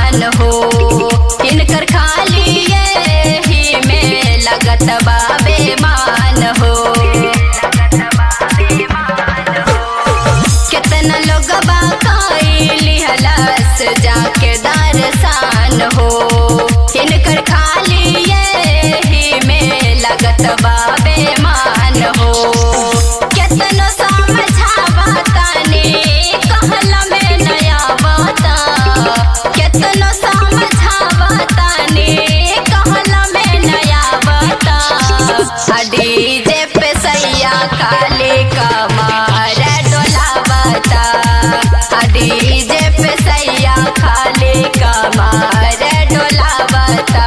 मान हो इनकर खाली ये ही में लगत बाबे मान हो कितना लोग बाकाइली हलस जाके दरसान हो इनकर खाली ये ही में लगत बाबे मान हो कितना समझावा ताने कहला में नया बाता कितना समझावा ताने कहला में नया बाता डीजे पे सैया काले कमार डोला बता डीजे पे सैया खाले कमार डोला बता